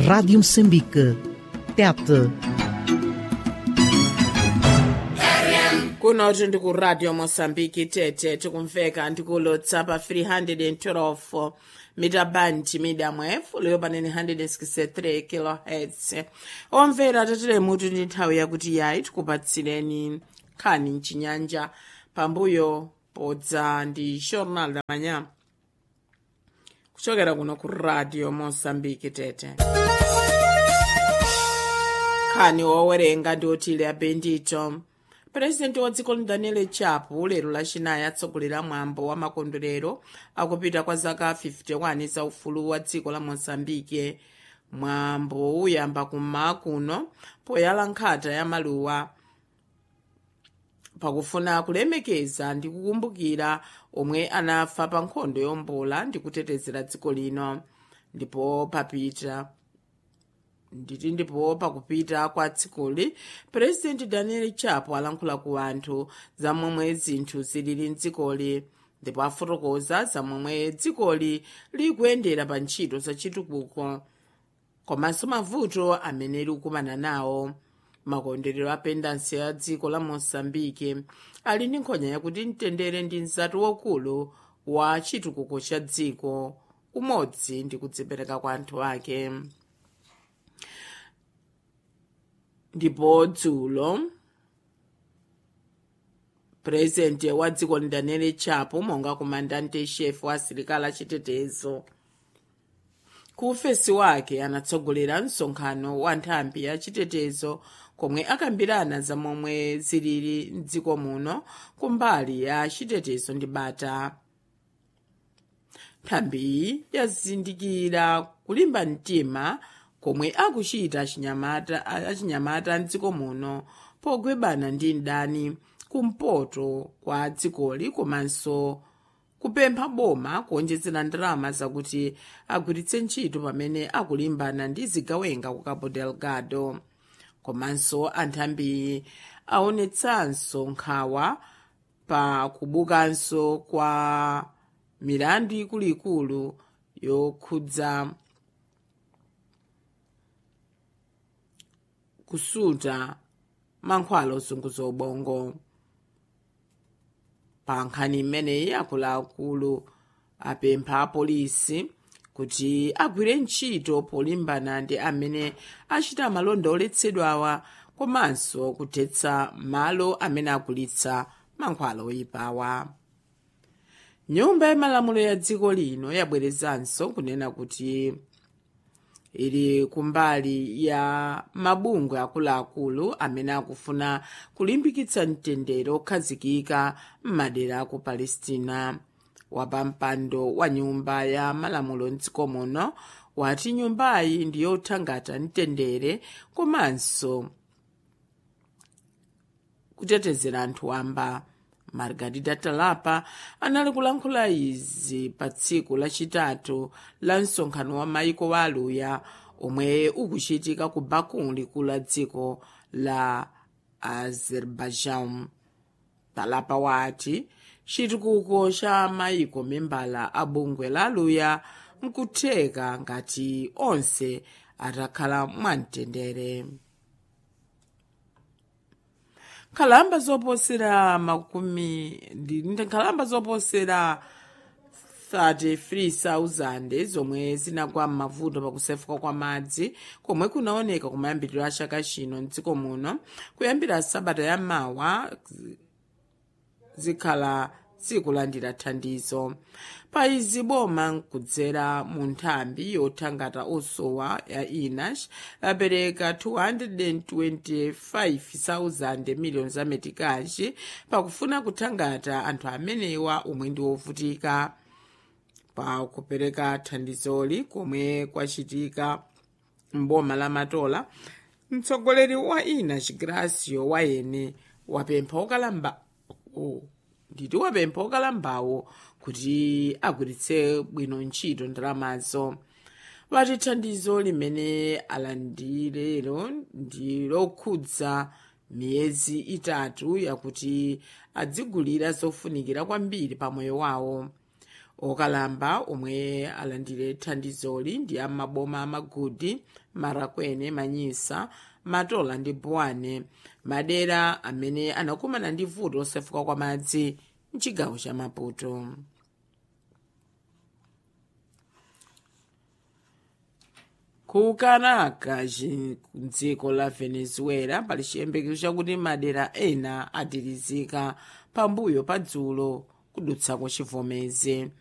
Rádio Moçambique. Tete. kunoti ndikuradio mosambiki tete tikumveka ndikulotsa pa 312 mita band medium wave leyo panene 163 kilohertz omvera tatile mutu ndi nthawi yakuti yayi tikupatsireni nkhani mchinyanja pambuyo podza ndi jornal da manhã kuchokera kuno ku radio mosambiki tete nkhani wowerenga ndi otile abendito purezidenti wa dziko daniel chapo lero lachinayi atsogolera mwambo wa makondwerero akupita kwa zaka 51 za ufulu wa dziko la mozambike mwambo uyamba kummawa kuno poyala nkhata ya maluwa pakufuna kulemekeza ndi kukumbukira omwe anafa pa nkhondo yombola ndi kutetezera dziko lino ndipo papita nditi ndipo pakupita kwa dzikoli purezidenti daniel chapo alankhula ku anthu za momwe zinthu zilili mdzikoli ndipo afotokoza za momwe dzikoli likuyendera pa ntchito za chitukuko komanso mavuto amene likukumana nawo makondwerero a pendansi ya dziko la mosambike ali ndi nkhonya yakuti mtendere ndi mzati wokulu wa chitukuko cha dziko umodzi ndi kudzipereka kwa anthu ake ndipo dzulo purezidenti wa dziko daniel chapo monga komandante chef wa asilikali achitetezo ku ufesi wake anatsogolera msonkhano wa nthambi ya chitetezo komwe akambirana za momwe zilili mdziko muno kumbali ya chitetezo ndi bata nthambiyi yazindikira kulimba mtima komwe akuchita achinyamata mdziko muno pogwebana ndi mdani kumpoto kwa dzikoli komanso kupempha boma kuonjezera ndalama zakuti agwiritse ntchito pamene akulimbana ndi zigawenga ku cabo delgado komanso anthambi aonetsanso nkhawa pa kubukanso kwa milandu ikuluikulu yokhudza kusuta mankhwala ozunguza ubongo pa nkhani imeneyi akuluakulu apempha apolisi kuti agwire ntchito polimbana ndi amene achita malonda oletsedwawa komanso kuthetsa malo amene agulitsa mankhwala oyipawa nyumba yamalamulo ya dziko lino yabwerezanso kunena kuti ili kumbali ya mabungwe akuluakulu amene akufuna kulimbikitsa mtendere okhazikika m'madera aku palestina wapampando wa nyumba ya malamulo mdziko muno wati nyumbayi ndi yothangata mtendere komanso kutetezera anthu wamba margarida talapa anali kulankhula izi pa tsiku lachitatu la msonkhano wa maiko wa aluya omwe ukuchitika ku baku likulu la dziko la azerbaijan talapa wati chitukuko cha maiko membala a bungwe la aluya nkutheka ngati onse atakhala mwamtendere nkhalamba zoposera makumi ndi nkhalamba zoposera 33,000 zomwe zinagwa m'mavuto pakusefuka kwa madzi komwe kunaoneka kumayambiriro a chaka chino mdziko muno kuyambira sabata ya mawa zikhala zikulandira thandizo pa izi boma nkudzera mu nthambi yothangata osowa ya inash lapereka 225,000 miliyoni za metikaji pakufuna kuthangata anthu amenewa omwe ndi ovutika pa kupereka thandizoli komwe kwachitika mboma la matola mtsogoleri wa inash gracio wayene wapempha okalamba oh. nditi wapempha okalambawo kuti agwiritse bwino ntchito ndalamazo vati thandizo limene alandirero ndi lokhudza miyezi itatu yakuti adzigulira zofunikira kwambiri pa moyo wawo okalamba omwe alandire thandizoli ndi amaboma amagudi marakwene manyisa matola ndi buwane madera amene anakumana ndi vuto losefukira kwa madzi mchigawo cha maputo ku caracas dziko la venezuela pali chiyembekezo chakuti madera ena atirizika pambuyo pa dzulo kudutsako chivomezi